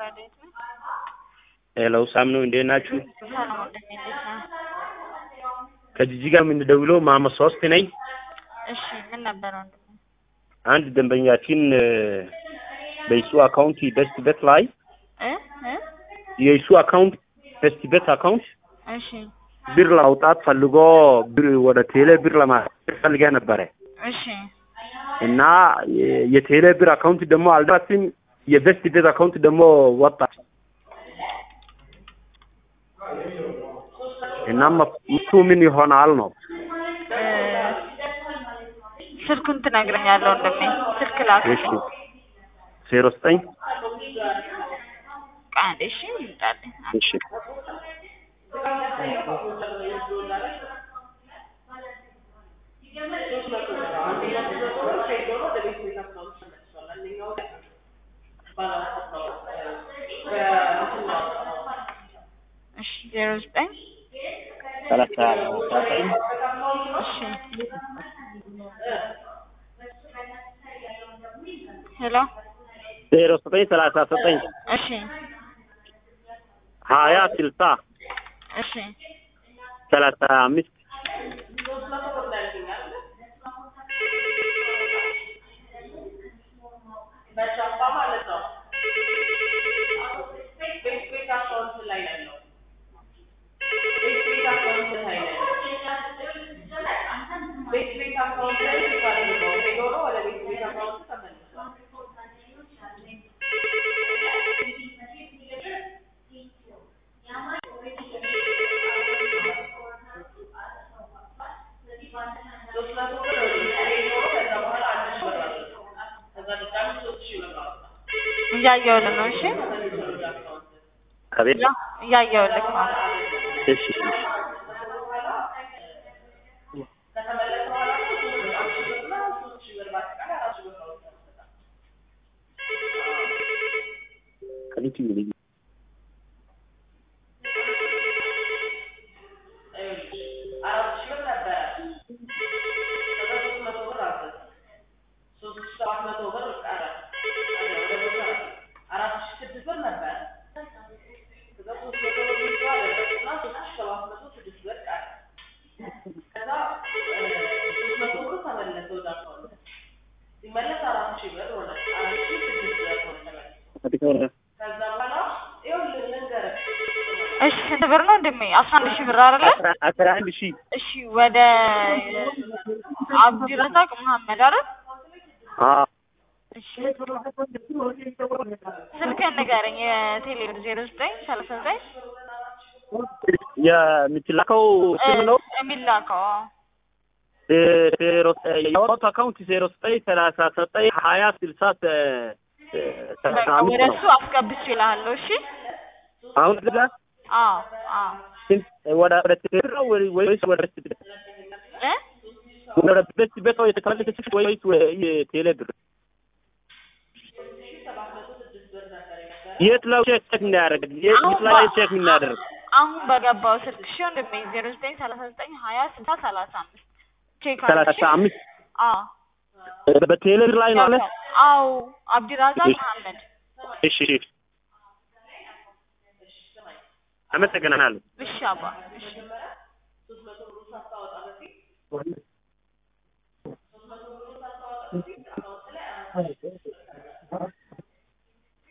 ረዴት ነው። ሄሎ ሳም ነው እንዴት ናችሁ? ሰላም ወንድሜ እንዴት ነህ? ከጂጂ ጋር የምንደውለው ማመ ሶስት ነኝ። እሺ ምን ነበር ወንድሜ? አንድ ደንበኛችን እ፣ በይሱ አካውንት በስት ቤት ላይ እ እ የይሱ አካውንት በስት ቤት አካውንት እሺ ብር ለማውጣት ፈልጎ ብር ወደ ቴሌ ብር ለማስገባት ፈልጋ ነበረ እሺ እና የ- የቴሌ ብር አካውንት ደግሞ አልደረስም። የበስት ቤት አካውንት ደግሞ ወጣች እና መፍቱ ምን ይሆናል ነው? እ፣ ስልኩን ትነግረኛለህ ወንድሜ? ስልክ ላክ። እሺ ዜሮ ዘጠኝ ቃል እሺ ይምጣልኝ። እሺ እሺ ዜሮ ዘጠኝ ሰላሳ ዘጠኝ እሺ ሄሎ ዜሮ ዘጠኝ ሰላሳ ዘጠኝ እሺ ሀያ ስልሳ እሺ ሰላሳ አምስት እያየሁልህ ነው። እሺ አቤት ያ እያየሁልህ ነው። እሺ እሺ ከሊቱ ይልኝ እሺ ስንት ብር ነው እንደሚ አስራ አንድ ሺህ ብር አይደለ? አስራ- አስራ አንድ ሺህ እሺ ወደ አብዲረዛቅ መሐመድ አይደል? አዎ እሺ ስልክህን ንገረኝ። የቴሌብር ዜሮ ዘጠኝ ሰላሳ ዘጠኝ የምትላከው ስም ነው የሚላከው አዎ። ዜ- ዜሮ የወጣው አካውንት ዜሮ ዘጠኝ ሰላሳ ዘጠኝ ሀያ ስልሳ ተ- ሰላሳ በቃ አምስት ወደ ነው። እሱ አስገብቼ እልሃለሁ። እሺ አሁን እዛ አዎ አዎ ስንት ወደ ወደ ቴሌ ነው ወይ- ወይስ ወደ ቤት ቤት እ ወደ ቤት ቤት ነው የተከለከለች ወይስ ወይ ቴሌ ብር? የት ላይ ቼክ እናያደርግ? የት አሁን ላይ በ- ቼክ እናደርግ? አሁን በገባው ስልክ እሺ ወንድሜ ዜሮ ዘጠኝ ሰላሳ ዘጠኝ ሀያ ስልሳ ሰላሳ አምስት ቼክ አድርግ፣ ሰላሳ እሺ? አምስት አዎ በቴሌ ብር ላይ ነው አለ። አዎ አብዲራዛቅ እሺ። መሐመድ እሺ እሺ፣ አመሰግናለሁ። እሺ አባ እሺ